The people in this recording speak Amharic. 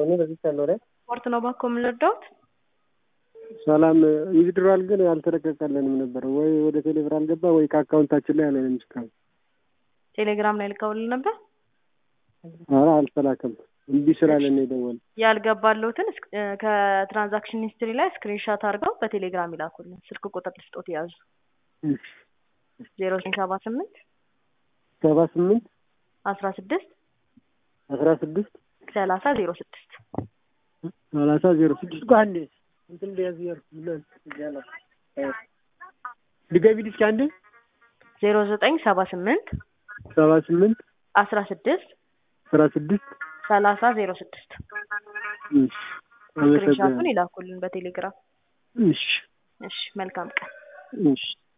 እኔ በዚህ ያለው ላይ ስፖርት ነው ባኮ የምንረዳውት ሰላም ዊዝድሮዋል ግን አልተለቀቀልንም ነበር ወይ ወደ ቴሌብር አልገባ ወይ ከአካውንታችን ላይ አለንም እስካሁን ቴሌግራም ላይ ልከውልን ነበር። ኧረ አልተላከም እምቢ ስላለን ነው የደወልን ያልገባለሁትን እስክ- እ፣ ከትራንዛክሽን ሂስትሪ ላይ ስክሪንሻት አድርገው በቴሌግራም ይላኩልን። ስልክ ቁጥር ልስጦት የያዙ እሺ ዜሮ ዘጠኝ ሰባ ስምንት ሰባ ስምንት አስራ ስድስት አስራ ስድስት ሰላሳ ዜሮ ስድስት ሰላሳ ዜሮ ስድስት እኮ አንዴ እንትን ሊያዝ እያልኩ ድገቢ እስኪ አንዴ ዜሮ ዘጠኝ ሰባ ስምንት ሰባ ስምንት አስራ ስድስት አስራ ስድስት ሰላሳ ዜሮ ስድስት እሺ ስክሪንሻቱን አመሰግናለሁ ይላኩልን በቴሌግራም። እሺ እሺ መልካም ቀን። እሺ